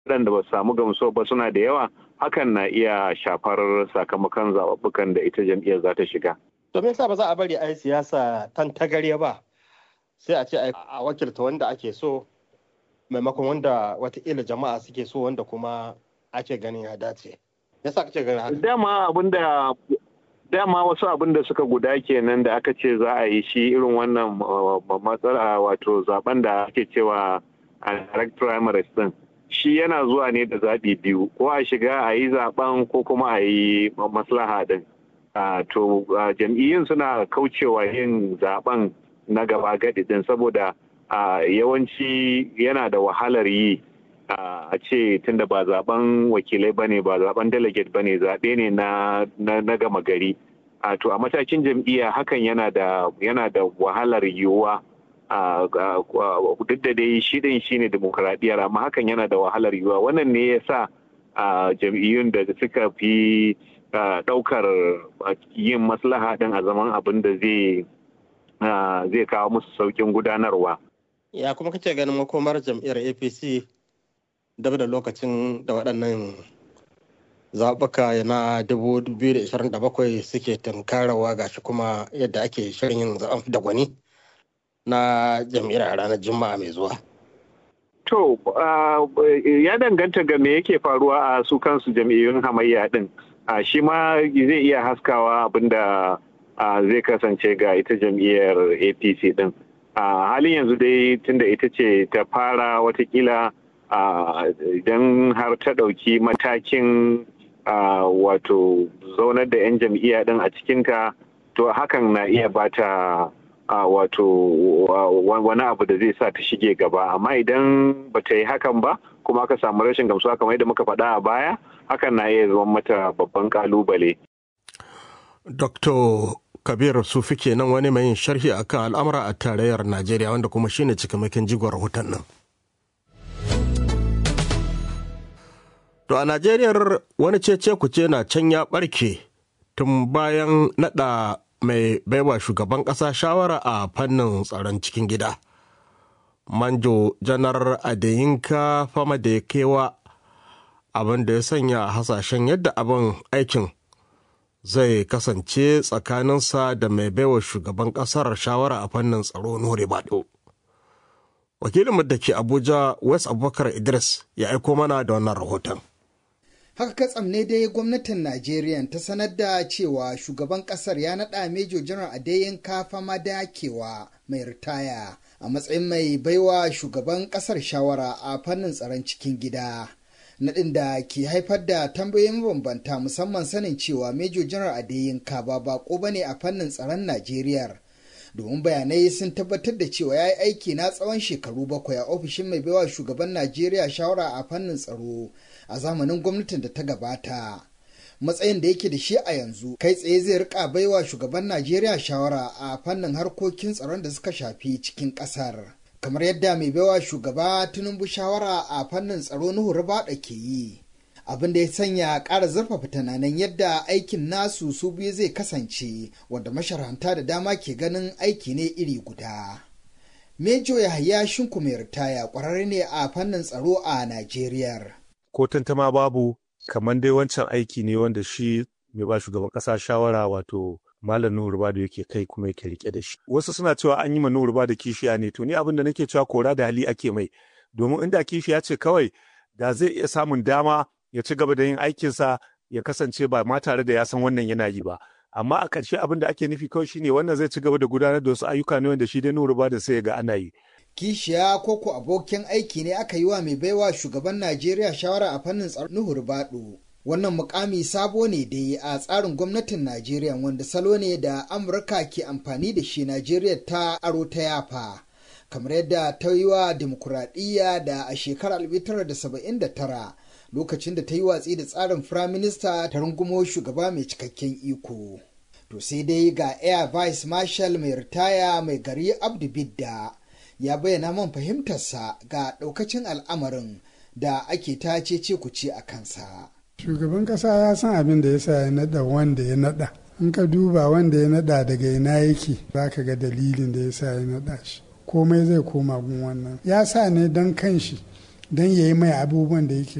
waɗanda ba su samu gamsuwa ba suna da yawa hakan na iya shafar sakamakon zaɓuɓɓukan da ita jam'iyyar za ta shiga. To me yasa ba za a bari a yi siyasa tan tagarya ba sai a ce a wakilta wanda ake so maimakon wanda watakila jama'a suke so wanda kuma ake ganin ya dace. Yasa kace ganin haka? Dama abinda dama wasu abin da suka guda kenan da aka ce za a yi shi irin wannan matsala wato zaben da ake cewa a direct primaries din shi yana zuwa ne da zaɓi biyu ko a shiga a yi zaben ko kuma a yi maslaha din to jam'iyyun suna kaucewa yin zaben na gaba gadi din saboda yawanci yana da wahalar yi a ce tunda ba zaben wakilai bane ba zaben delegate bane zaɓe ne na gama gari to a matakin jam'iyya hakan yana da yana da wahalar yiwuwa duk da dai shi din shine demokradiyyar amma hakan yana da wahalar yiwuwa wannan ne ya sa jam'iyyun da suka fi ɗaukar yin maslaha din a zaman abin da zai zai kawo musu saukin gudanarwa ya kuma kace ganin makomar jam'iyyar apc dab da lokacin da waɗannan zaɓuka na 2027 suke tunkarawa gashi kuma yadda ake shirin yin zaɓen da gwani na jam'iyyar a ranar juma'a mai zuwa. To, ya danganta ga me yake faruwa a su kansu jam'iyyun hamayya ɗin. Shi ma zai iya haskawa abinda zai kasance ga ita jam'iyyar APC ɗin. halin yanzu dai tunda ita ce ta fara watakila idan har ta ɗauki matakin wato zaunar da 'yan jam'iyya ɗin a cikinta to hakan na iya bata wato wani abu da zai sa ta shige gaba amma idan ba ta yi hakan ba kuma aka samu rashin gamsuwa kamar yadda muka faɗa a baya hakan na iya zama mata babban kalubale. Dr. Kabir Sufi kenan wani mai yin sharhi akan al'amura a tarayyar Najeriya wanda kuma shine cikamakin jigon rahoton nan. To a Najeriya wani cece kuce na can ya ɓarke tun bayan naɗa mai baiwa shugaban ƙasa shawara a fannin tsaron cikin gida. Manjo janar Adeyinka fama da ya kewa abin da ya sanya hasashen yadda abin aikin zai kasance tsakaninsa da mai baiwa shugaban ƙasar shawara a fannin tsaro Nuri Bado. Wakilinmu da ke Abuja West Abubakar Idris ya aiko mana da wannan rahoton. haka katsam ne dai gwamnatin najeriya ta sanar da cewa shugaban kasar ya naɗa mejo janar adeyin kafa madakewa mai ritaya a matsayin mai baiwa shugaban kasar shawara a fannin tsaron cikin gida naɗin da ke haifar da tambayoyin mabambanta musamman sanin cewa mejo janar adeyin ka ba bako bane a fannin tsaron najeriya domin bayanai sun tabbatar da cewa ya yi aiki na tsawon shekaru bakwai a ofishin mai baiwa shugaban najeriya shawara a fannin tsaro a zamanin gwamnatin da ta gabata matsayin da yake da shi a yanzu kai tsaye zai rika baiwa shugaban najeriya shawara a fannin harkokin tsaron da suka shafi cikin kasar kamar yadda mai baiwa shugaba tinubu shawara a fannin tsaro nuhu rubada ke yi abin da ya sanya ƙara zurfafa tunanin yadda aikin nasu su biyu zai kasance wanda masharanta da dama ke ganin aiki ne iri guda mejo yahaya shinku mai ritaya ƙwararre ne a fannin tsaro a najeriya ko tantama babu kamar dai wancan aiki ne wanda shi mai ba shugaban kasa shawara wato malam nuhu ruba da yake kai kuma yake rike da shi wasu suna cewa an yi ma nuhu ruba da kishiya ne to ni abin da nake cewa kora da hali ake mai domin inda kishiya ce kawai da zai iya samun dama ya ci gaba da yin aikinsa ya kasance ba ma tare da ya san wannan yana yi ba amma a ƙarshe abin da ake nufi kawai shine wannan zai ci gaba da gudanar da wasu ayyuka ne wanda shi dai nuhu ruba da sai ya ga ana yi kishiya ko ko abokin aiki ne aka yi wa mai baiwa shugaban najeriya shawara a fannin tsaron nuhu rubadu wannan mukami sabo ne dai a tsarin gwamnatin najeriya wanda salo ne da amurka ke amfani da shi najeriya ta aro ta yafa kamar yadda ta yi wa demokuraɗiyya da a shekarar 1979 lokacin da ta yi watsi da tsarin firaminista ta rungumo shugaba mai cikakken iko to sai dai ga air vice marshal mai ritaya mai gari abdu bidda ya bayyana man fahimtarsa ga ɗaukacin al'amarin da ake ta ce kuce a kansa. Shugaban ƙasa ya san abin da ya sa ya naɗa wanda ya naɗa. In ka duba wanda ya naɗa daga ina yake za ka ga dalilin da ya sa ya naɗa shi. Komai zai koma gun wannan. Ya sa ne don kanshi don ya yi mai abubuwan da yake